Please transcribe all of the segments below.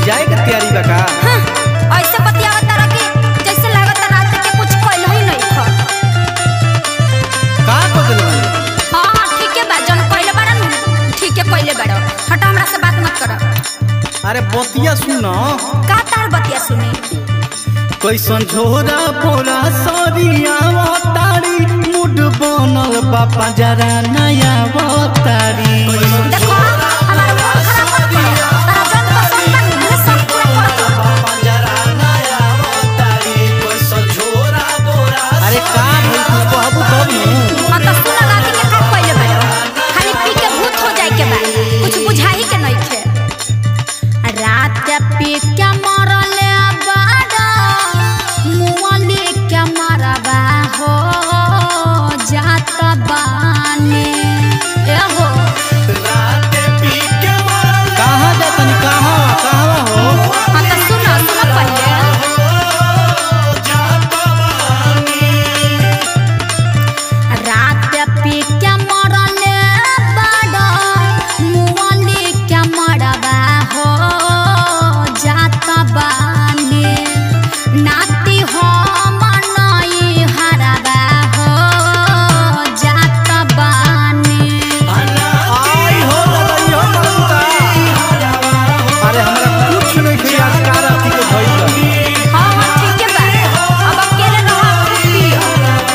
जाए के तैयारी बा का हाँ, ऐसे बतियावत तारा कि जैसे लागत रात के कुछ कइल ही नहीं खा का कर देले बानी? हाँ हाँ ठीक है बा जन कइले बाड़ा नु ठीक है कइले बाड़ा हटा हमरा से बात मत कर अरे बतिया सुन का तार बतिया सुनी कैसन झोरा पोरा सरिया तारी मुड बनल बापा जरा नया तारी देखो हमारा मूड खराब मत करो तारा जन पसंद बा नु सब पूरा कर दो अरे का भई तू कहबू तब नु हाँ तो सुना राती के का कइले बाड़ा खाली पी के भूत हो जाए के बा कुछ बुझाई के नहीं खे रात पी के मरले बाड़ा मुआली के मरबा हो जात बानी ए हो कहाँ जातनी कहाँ कहाँ हो हाँ तो सुनो सुनो पहले रात पी के मरले बाड़ा मुआली के मरबा हो जात बानी नाती हो मनई हरबा हो जात बानी आई हो दादा ई हो मरता अरे हमरा कुछ नहीं खिया का राती के भइल बा। हाँ हाँ ठीक है बा अब अकेले रहो खुद पियो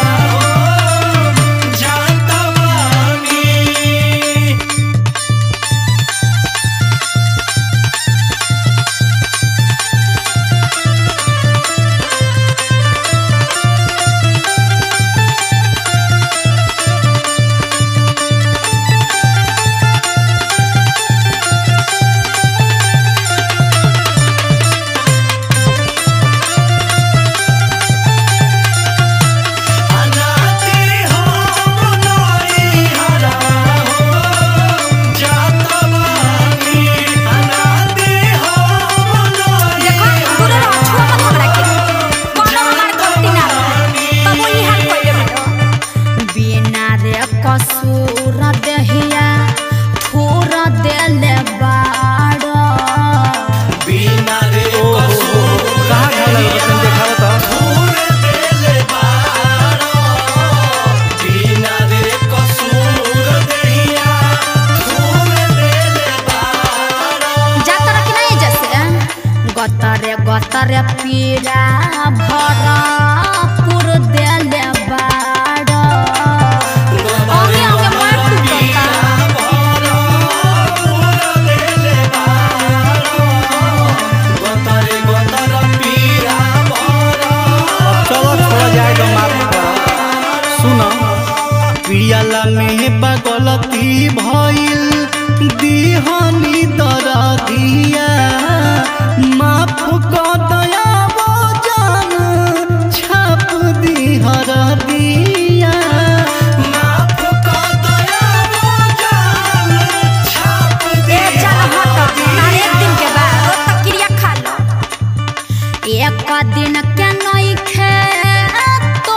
देखो दूर रहो छुआ मत हमरा के कोनो हमार गलती ना रहे तब वही हाल कइले बाड़ो बिना रे कसूर दहिया थोर देले बाड़ो कहाँ घर लगल बा तनी देखाव त जातर कि नहीं जैसे गतरे गतरे पीरा भरा पुर देले बाड़ो अंगे अंगे मार टूटता अब चलो छोड़ा जाए तो माफ कर सुन पियाला में बगलती भइल दीहनी दरदिया माफ कर दया वो जान छाप दीहर दिया माफ कर दया वो जान छाप ए चल हट तारे एक दिन के बाद रोज तक क्रिया खा लो एक दिन के नहीं खे तो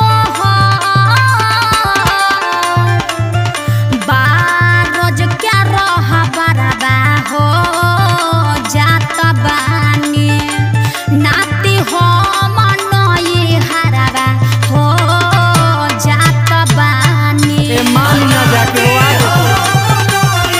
बार रोज क्या रह बरबा हो जात बानी नाती हो मनई हरबा हो जात बानी ए मान ना जाके रोआ देतो।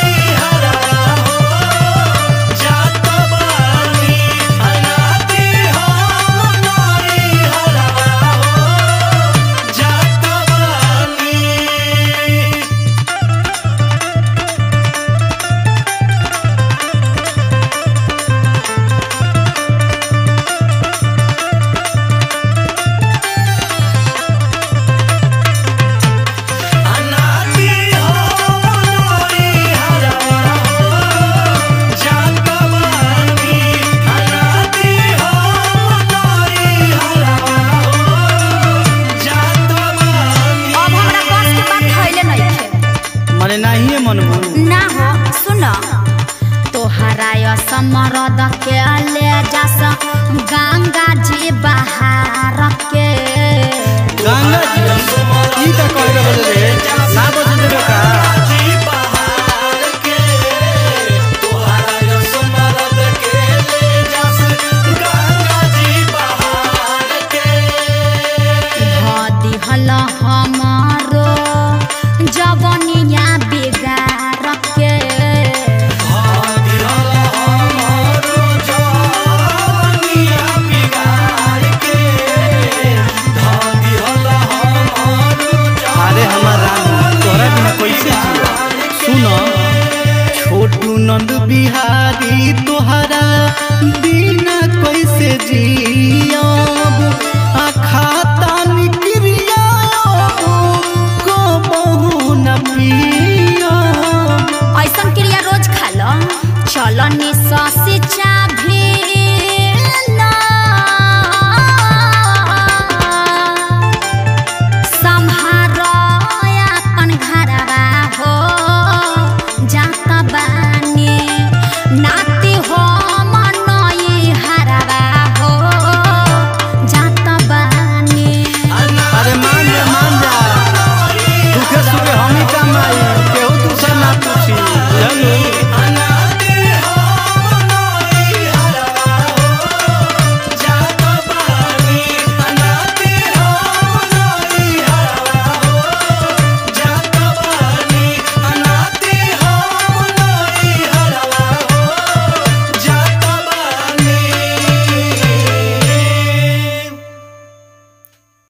अब हमरा बस के बात खइले नहीं खे मने नहीं मनबू ना हो सुन तोहरा समरद के ले जास गंगा जी बहार के गंगा जी ई का कहले बदले ना बजे देबे का बहार के तोहरा नंद बिहारी तोहरा बिना कैसे जियब आ खाता निक्रिया को बहु न पियब ऐसन क्रिया रोज खा लो चलो निशा से चाभी संहारो अपन घरवा हो जाता बानी नाती हो मनई हरवा हो जाता बानी अरे मान जा मान जा सुखे सुखे हम ही कमाई